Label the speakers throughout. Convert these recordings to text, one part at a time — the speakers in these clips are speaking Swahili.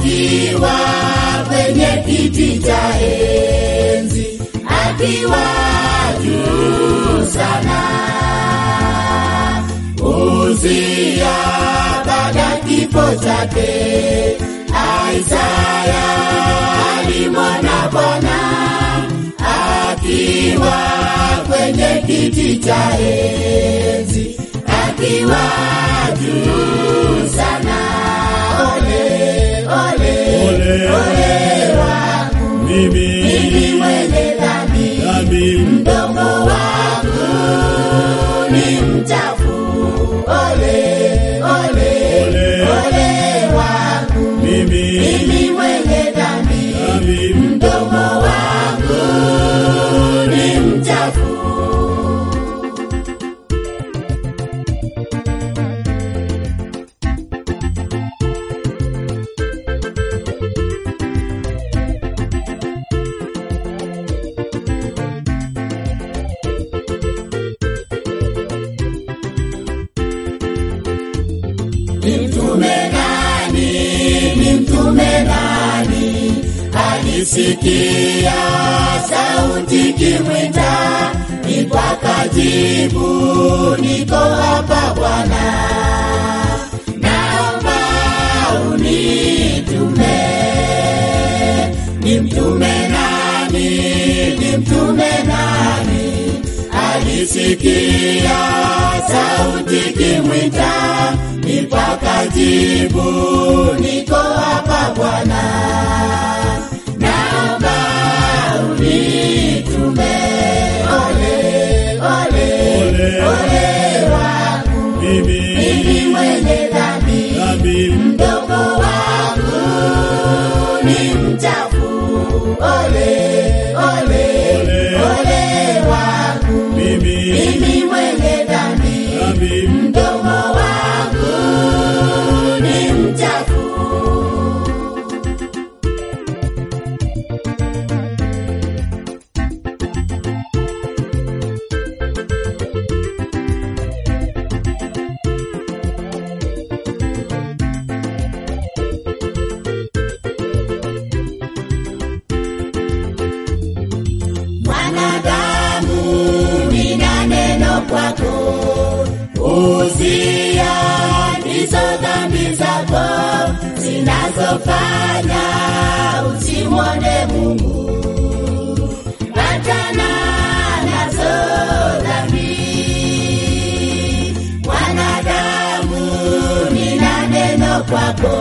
Speaker 1: akiwa kwenye kiti cha enzi, akiwa juu sana. Uzia baada kifo chake, Isaya alimwona Bwana akiwa kwenye kiti cha enzi, akiwa juu sana. Ole, ole,
Speaker 2: Ole,
Speaker 1: ole wangu
Speaker 2: mimi
Speaker 1: mimi mwenye dhambi,
Speaker 2: dhambi
Speaker 1: mdomo wangu ni mchafu. Ole, ole,
Speaker 2: Ole.
Speaker 1: ole wangu
Speaker 2: mimi
Speaker 1: mimi mwenye dhambi,
Speaker 2: dhambi
Speaker 1: mdomo wangu ni mchafu. Ni mtume nani? Ni mtume nani? Alisikia sauti kimwita, ndipo akajibu, niko hapa Bwana, naomba unitume. Ni mtume nani? Ni mtume nani? Alisikia sauti kimwita, ndipo akajibu, niko hapa Bwana, naomba unitume. Ole, ole,
Speaker 2: Ole.
Speaker 1: ole wangu
Speaker 2: mimi
Speaker 1: mimi mwenye dhambi,
Speaker 2: dhambi
Speaker 1: mdomo wangu ni mchafu. Ole, ole,
Speaker 2: Ole.
Speaker 1: ole wangu
Speaker 2: mimi
Speaker 1: mimi mwenye dhambi,
Speaker 2: dhambi
Speaker 1: mdomo wangu ni mchafu. Mwanadamu, nina neno kwako, uzia ndizo dhambi zako zinazofanya usimwone Mungu. Achana nazo dhambi. Mwanadamu, nina neno kwako,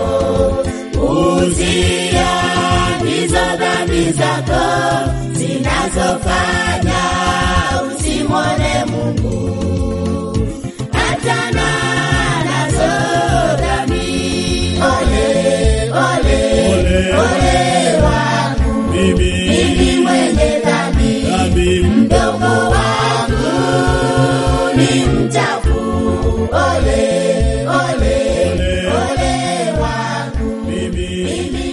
Speaker 1: uzia ndizo dhambi zako zinazofanya usimwone Mungu. Achana nazo dhambi. Ole, ole,
Speaker 2: Ole.
Speaker 1: ole wangu
Speaker 2: mimi
Speaker 1: mimi mwenye dhambi,
Speaker 2: dhambi
Speaker 1: mdomo wangu ni mchafu. Ole, ole,
Speaker 2: Ole.
Speaker 1: ole wangu
Speaker 2: mimi
Speaker 1: mimi